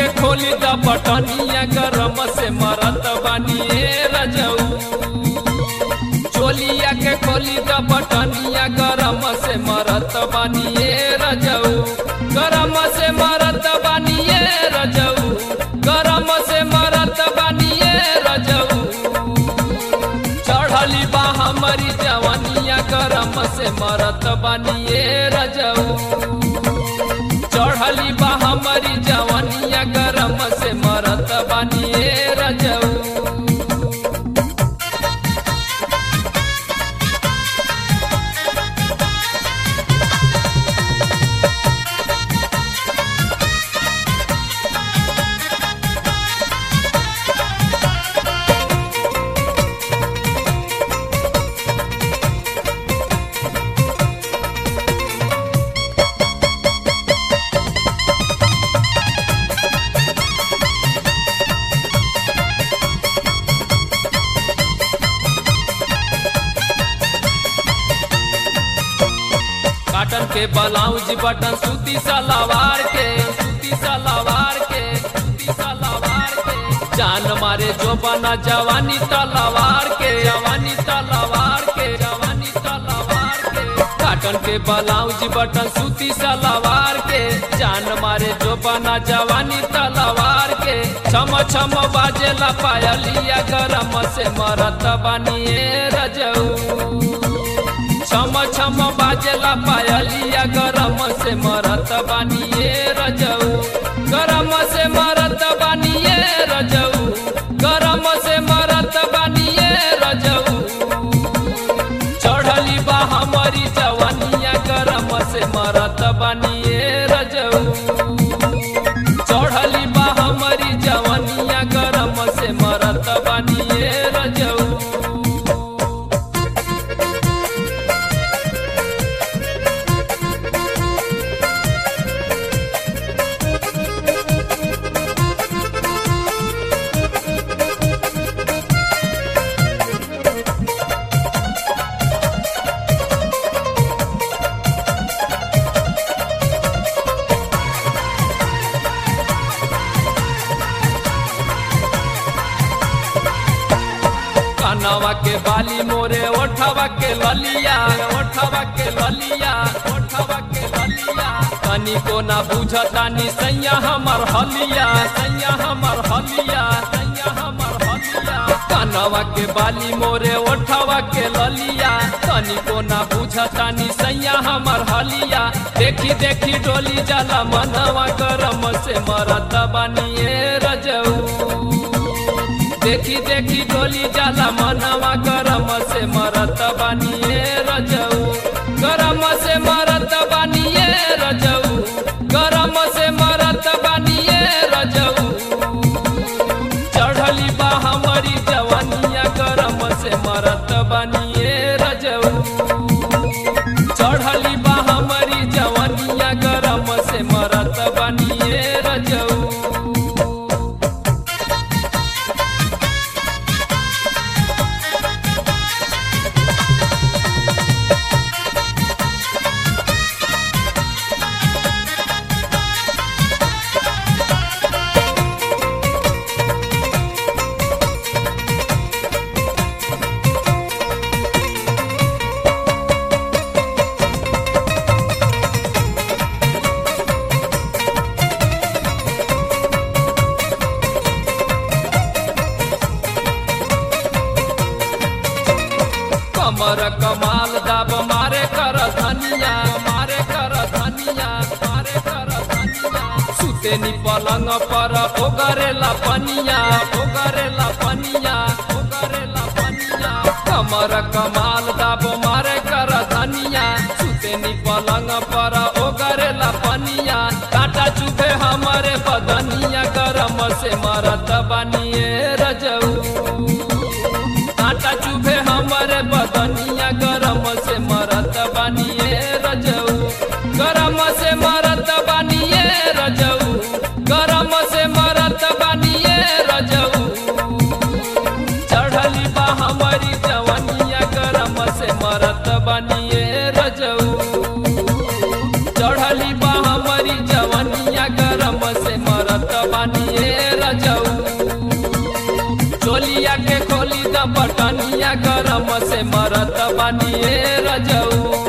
के खोली द बटनिया गरम से मरत बानिए रजऊ चोलिया के खोली द बटनिया गरम से मरत बानिए रजऊ गरम से मरत बानिए रजऊ गरम से मरत बानिए रजऊ चढ़ली बा हमारी जवानिया गरम से मरत बानिए रजऊ चढ़ली बा हमारी जवानिया गरम से मरत बानिए रजऊ काटन के ब्लाउज बटन सूती सलवार के सूती सलवार के सूती सलवार के जान मारे जो बना जवानी तलवार के जवानी तलवार के जवानी तलवार के काटन के ब्लाउज बटन सूती सलवार के जान मारे जो बना जवानी तलवार के छम छम बाजेला पायलिया गरम से मरत बानिए रजऊ छम छम बाजेला पायलिया गरम से मरत बानिए रजऊ गरम से मरत बानिए रजऊ गरम से मरत बानिए रजऊ चढ़ली बा हमारी जवानिया गरम से मरत बानिए रजऊ चढ़ली बा हमारी जवानिया गरम से मरत बानिए रजऊ कनवा के बाली मोरे ओठवा के ललिया ओठवा के ललिया ओठवा के ललिया तनी को ना बुझतानी सैया हमर हलिया सैया हमर हलिया सैया हमर हलिया कनवा के बाली मोरे ओठवा के ललिया तनी को ना बुझतानी सैया हमर हलिया देखी देखी डोली जाला मनवा गरम से मरत बानिए रजऊ देखी देखी डोली जाला मनवा गरम से मरत बानिए रजऊ गरम से मरत बानिए रजऊ गरम से मरत बानिए रजऊ चढ़ली बा हमारी जवानिया गरम से मरत बानिए रजऊ चढ़ली बा हमारी जवानिया गरम से मरत बानिए रजऊ कमर कमाल दाब मारे कर धनिया मारे कर धनिया मारे कर धनिया सुतेनी पलंग पर ओगरेला पनिया ओगरेला पनिया ओगरेला पनिया कमर कमाल दाब मारे कर धनिया सुतेनी पलंग पर ओगरेला पनिया काटा चुभे हमारे बदनिया गरम से मरत बनिए रजऊ काटा चुभे हमारे बदनिया गरम से मरत बानिए रजऊ गरम से मरत बानिए रजऊ गरम से मरत बानिए रजऊ चढ़ली बा हमारी जवनिया गरम से मरत बानिए रजऊ चढ़ली बा हमारी जवनिया गरम से मरत बानी चोलिया के खोली द बटनिया गरम से मरत बानिए रजऊ